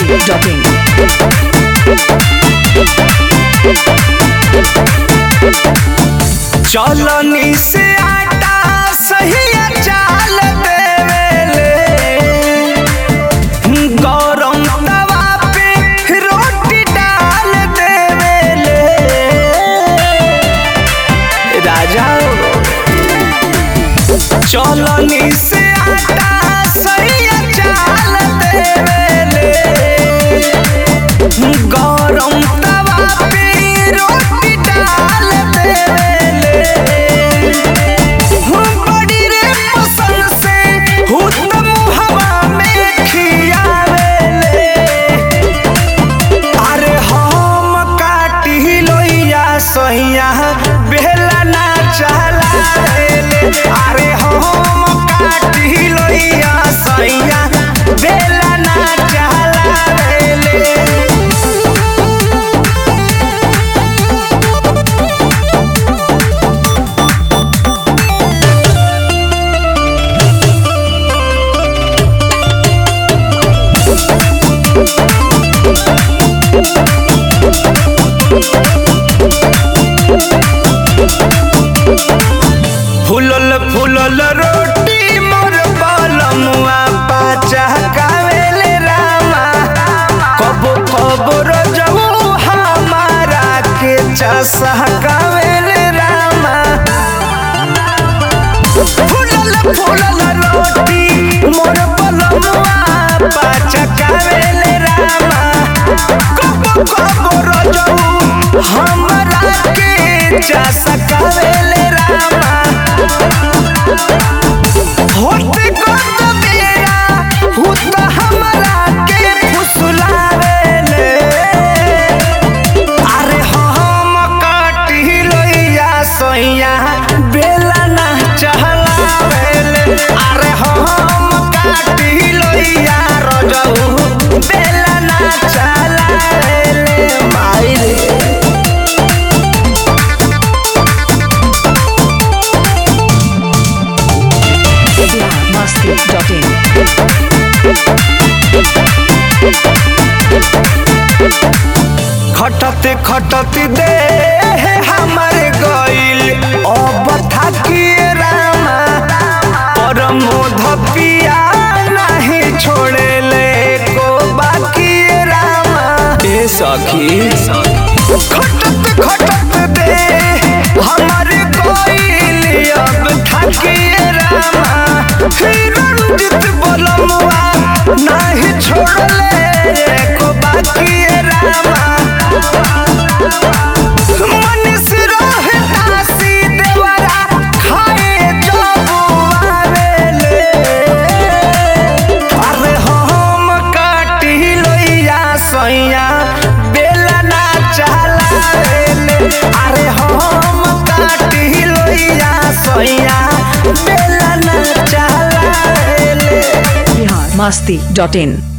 biharmasti.in चलनी से आटा सही चाल देवेले गरम तवा पे रोटी डाल देवेले राजा चलनी से आटा सही चाल देवेले गरम तवा पे रोटी डाल देवेले बड़ी रे पसंद से हुतम हवा में खियावेले अरे हम काटी लोइया सैया बेला ना चलावेले अरे हम काटी लोइया सैया बेला ना चलावेले फुलल फुलल रोटी मोर बलमुआ पाचा कावेले रामा कबो कबो रजऊ हमारा के चसा कावेले रामा फुलल फुलल रोटी मोर बलमुआ पाचा कावेले रामा कबो कबो रजऊ हमारा के चसा कावेले रामा होते कत बेरा हुत हमरा के फुसलावेले अरे हम काटी लोइया सैया बेला ना चहलावेले अरे हम काटी लोइया रजऊ बेला ना चहलावेले माई रे biharmasti.in खटते खटते दे हमारे गइल अब थाकिए रामा पर मोध पिया नहीं छोड़े ले को बाकी रामा ए सखी खटते खटते दे हमारे गइल अब थाकिए रामा फिर रंजित बोलमुआ नहीं छोड़ले को बाकी रामा मनीष रहे तासी देवरा खाए जबुआवेले अरे हम काटी लोइया सैया बेला ना चलावेले अरे हम काटी लोइया सैया बेला ना चलावेले biharmasti.in